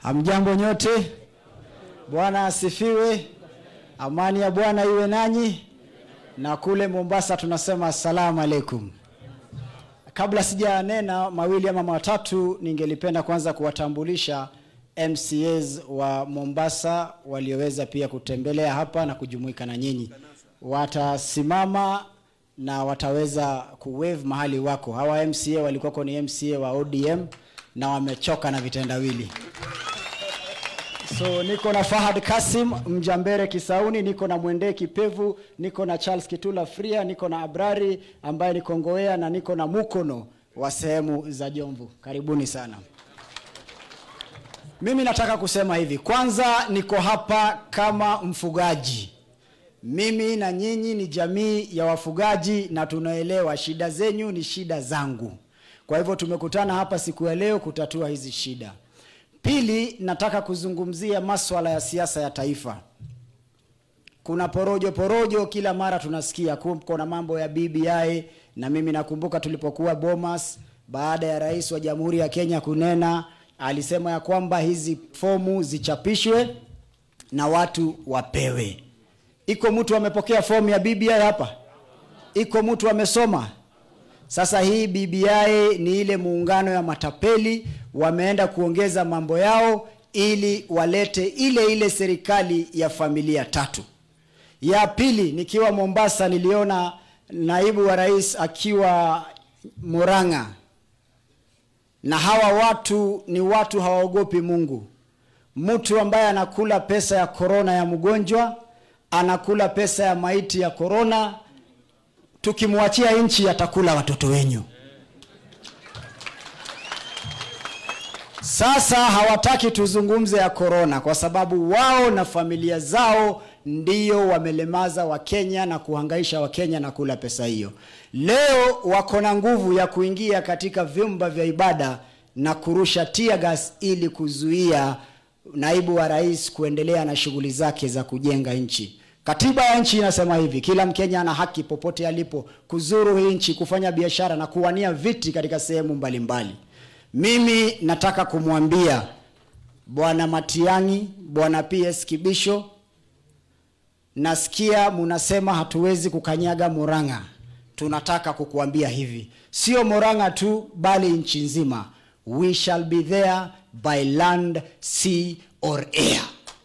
Hamjambo nyote, Bwana asifiwe. Amani ya Bwana iwe nanyi, na kule Mombasa tunasema assalamu alaikum. Kabla sijanena mawili ama matatu, ningelipenda kwanza kuwatambulisha MCAs wa Mombasa walioweza pia kutembelea hapa na kujumuika na nyinyi. Watasimama na wataweza kuwave mahali wako. Hawa MCA walikuwako ni MCA wa ODM na wamechoka na vitendawili. So niko na Fahad Kasim Mjambere Kisauni, niko na Mwende Kipevu, niko na Charles Kitula Fria, niko na Abrari ambaye ni Kongowea na niko na Mukono wa sehemu za Jomvu. Karibuni sana. Mimi nataka kusema hivi. Kwanza niko hapa kama mfugaji. Mimi na nyinyi ni jamii ya wafugaji na tunaelewa shida zenyu ni shida zangu. Kwa hivyo tumekutana hapa siku ya leo kutatua hizi shida. Pili, nataka kuzungumzia maswala ya siasa ya taifa. Kuna porojo porojo kila mara tunasikia, kuna mambo ya BBI, na mimi nakumbuka tulipokuwa Bomas, baada ya rais wa Jamhuri ya Kenya kunena, alisema ya kwamba hizi fomu zichapishwe na watu wapewe. Iko mtu amepokea fomu ya BBI hapa? Iko mtu amesoma? Sasa hii BBI ni ile muungano ya matapeli, wameenda kuongeza mambo yao ili walete ile ile serikali ya familia tatu. Ya pili, nikiwa Mombasa niliona naibu wa rais akiwa Murang'a, na hawa watu ni watu hawaogopi Mungu. Mtu ambaye anakula pesa ya korona ya mgonjwa, anakula pesa ya maiti ya korona tukimwachia nchi atakula watoto wenyu. Sasa hawataki tuzungumze ya korona kwa sababu wao na familia zao ndio wamelemaza Wakenya na kuhangaisha Wakenya na kula pesa hiyo. Leo wako na nguvu ya kuingia katika vyumba vya ibada na kurusha tear gas ili kuzuia naibu wa rais kuendelea na shughuli zake za kujenga nchi. Katiba ya nchi inasema hivi, kila Mkenya ana haki popote alipo kuzuru hii nchi, kufanya biashara na kuwania viti katika sehemu mbalimbali. Mimi nataka kumwambia Bwana Matiang'i, Bwana PS Kibisho, nasikia munasema hatuwezi kukanyaga Murang'a. Tunataka kukuambia hivi, sio Murang'a tu, bali nchi nzima. We shall be there by land, sea or air.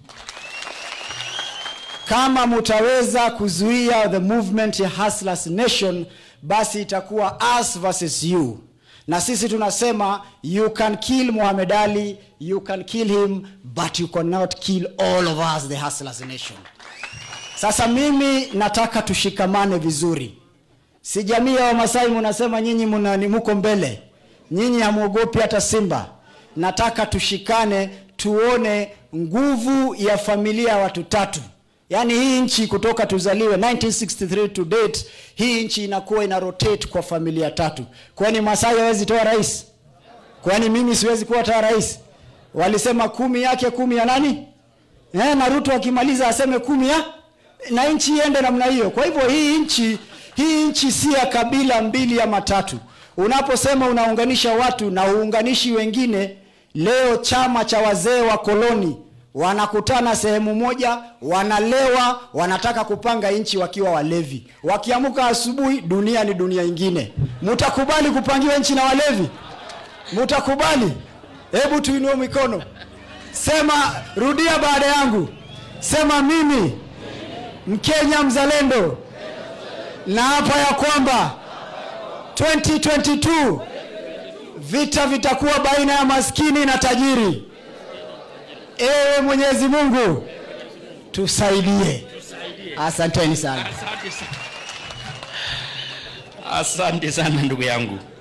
Kama mutaweza kuzuia the movement ya Hustlers Nation, basi itakuwa us versus you, na sisi tunasema you can kill Muhammad Ali, you can kill him but you cannot kill all of us the Hustlers Nation. Sasa mimi nataka tushikamane vizuri. Si jamii ya Wamasai munasema nyinyi muko mbele, nyinyi hamuogopi hata simba. Nataka tushikane, tuone nguvu ya familia ya watu tatu. Yaani hii nchi kutoka tuzaliwe 1963 to date, hii nchi inakuwa ina rotate kwa familia tatu. Kwani Masai hawezi toa rais? Kwani mimi siwezi kuwa toa rais? Walisema kumi yake kumi ya nani? Eh, na Ruto akimaliza aseme kumi ya na nchi iende namna hiyo. Kwa hivyo hii nchi hii nchi si ya kabila mbili ama tatu. Unaposema unaunganisha watu na uunganishi wengine, leo chama cha wazee wa koloni wanakutana sehemu moja, wanalewa, wanataka kupanga nchi wakiwa walevi. Wakiamuka asubuhi, dunia ni dunia ingine. Mutakubali kupangiwa nchi na walevi? Mutakubali? Hebu tuinue mikono, sema, rudia baada yangu, sema mimi Mkenya mzalendo na hapa ya kwamba 2022 vita vitakuwa baina ya maskini na tajiri. Ewe Mwenyezi Mungu tusaidie. Asanteni sana. Asante sana ndugu yangu.